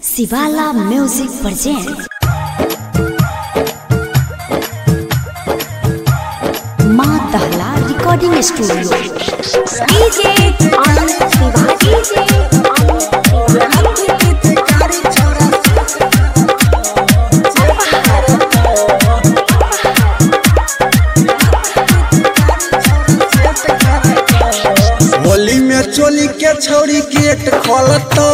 शिवाला music present माँ दहला recording studio DJ Anand Shiva DJ Anand Holi में चोली के छौरी गेट खोलतो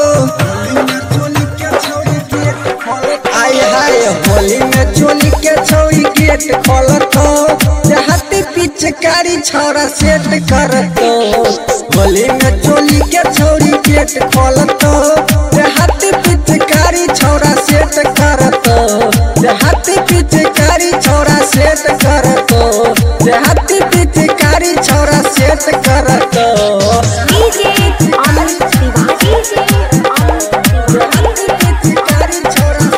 आय हाय होली में चोली के छौरी गेट खोलतो हाथी पिचकारी छौरा सेट करतो होली में चोली के छौरी गेट खोलतो हाथी पिचकारी छौरा सेट करतो हाथी पिचकारी छौरा सेट करतो हाथी पिचकारी छौरा सेट करतो डीजे आनंद शिवा डीजे आनंद पिचकारी छौरा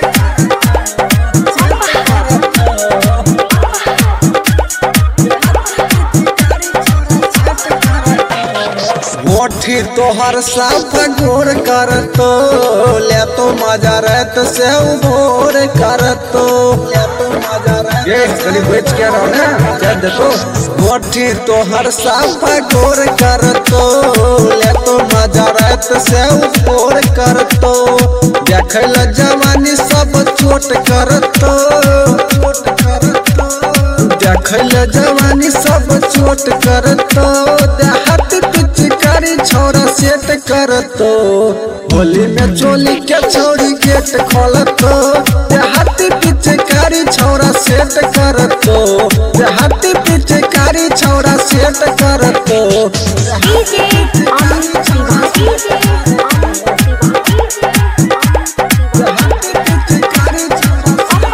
मोठी तोहर साफ गोर करतो ले तो मजा रहत से उभोर करतो ले तो मजा रहत ये चली बेच के रहो ना जद तो मोठी तोहर साफ गोर करतो ले तो मजा रहत से उभोर करतो देखल जवानी सब चोट करतो चोट करतो देखल जवानी सब चोट करतो देहात पिचकारी छोरा सेट करतो होली में चोली के छोरी गेट खोलतो देहाती पिचकारी छोरा सेट करतो देहाती पिचकारी छोरा सेट करतो डीजे आनंद शिवा डीजे आनंद शिवा देहाती पिचकारी छोरा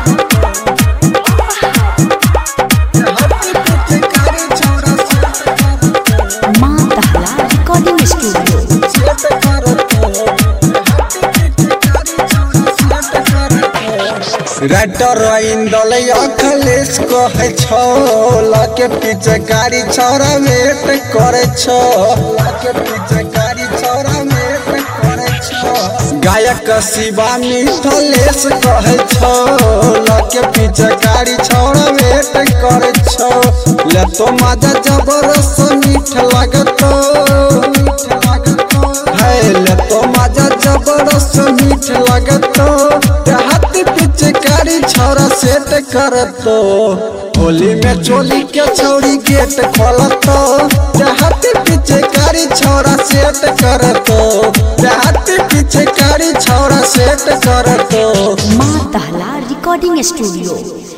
देहाती पिचकारी छोरा सेट करतो माँ दहला रिकॉर्डिंग स्टूडियो सेट करतो राइटर इंदल अखलेश कहे छो लके पीछे गाड़ी छोरा वेट करे छो लके पीछे गाड़ी छोरा वेट करे छो गायक शिवा मिथलेश कहे छो लके पीछे गाड़ी छोरा वेट करे छो ले तो मजा जबरदस्त मीठ लगतो मीठ लगतो है ले तो मजा जबरदस्त मीठ लगतो हाथी पिचकारी छौरा सेट करतो होली में चोली के छौरी गेट खोलतो हाथी पिचकारी छौरा सेट करतो हाथी पिचकारी छौरा सेट करतो माँ दहला रिकॉर्डिंग स्टूडियो